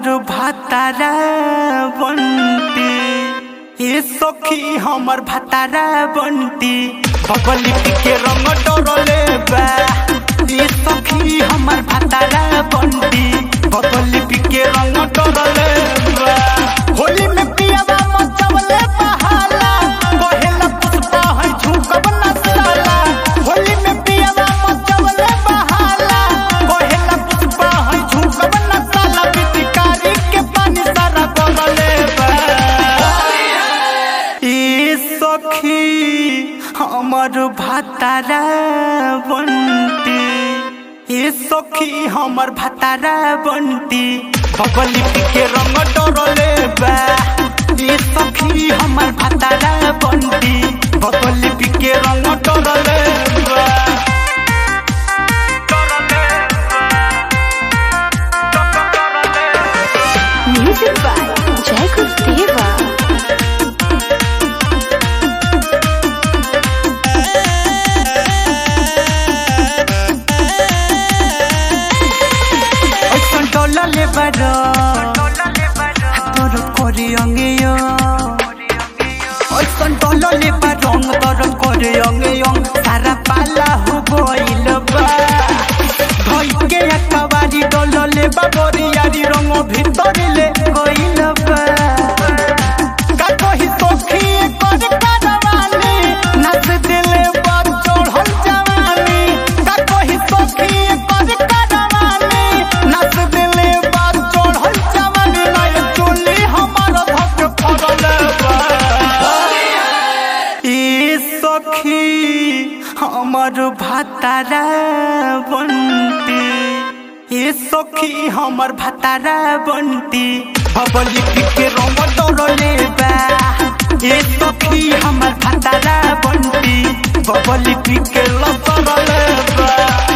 हमर भातारा बंटी ए सखी हमर भातारा बंटी बबली के रंग डरले बा ए सखी हमर भातारा बंटी बबली के रंग डरले बा होली में पियावा मचवले बहाला कहेला पुष्पा है झुकब न साला होली में पियावा मचवले बहाला कहेला पुष्पा है झुकब न साला पिचकारी के पानी सारा गलले बा ए सखी हमर भातारा बंटी ए सखी हमर भातारा बंटी बबली के रंग डरले बा ए सखी हमर भातारा बंटी बबली के रंग डरले बा Music by Jacob Deva. ऐसन डलले बारो तोर करे अंगेयो ऐसन डलले बा रंग तोर करे अंगेयो सारा पाला हो गइल बा भई के एकबारी डलले बा बोरियारी रंग भीतर ले गइल बा का कही सखी कर करवानी नस दिले बा चढ़ल जवानी का कही सखी कर करवानी नस दिले बा चढ़ल जवानी नहीं चोली हमार धक फरल बा ए सखी हमर भातारा बंटी ए सखी हमर भातारा बंटी बबली के रंग डरले बा ए सखी हमर भातारा बंटी बबली के लसरले बा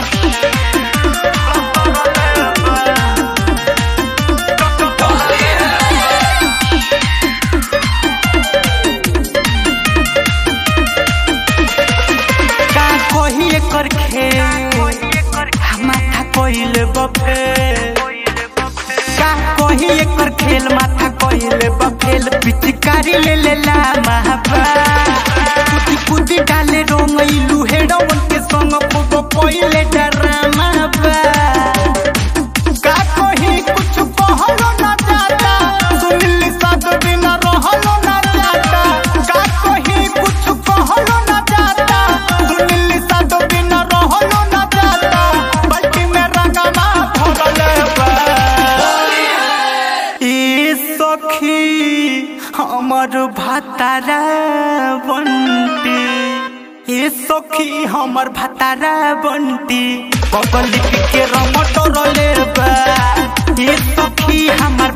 का कही एकर खेल माथा कोइल बफे का कही एकर खेल माथा कोइल बफेल पिचकारी ले ले ला महाबा कुदी कुदी डाले रोंगइलू हेडवन के संग पोपो कोइले डरामा बा का कही कुछ कहलो ना जाता सुनिल सात दिन रहलो ना जाता का कही कुछ कहलो ना जाता सुनिल सात दिन रहलो ना जाता बल्कि में रंगमा भरले बा ए सखी हमर भातारा बंटी ए सखी हमर भातारा बंटी बबली के रंग डरले बा ए सखी हमर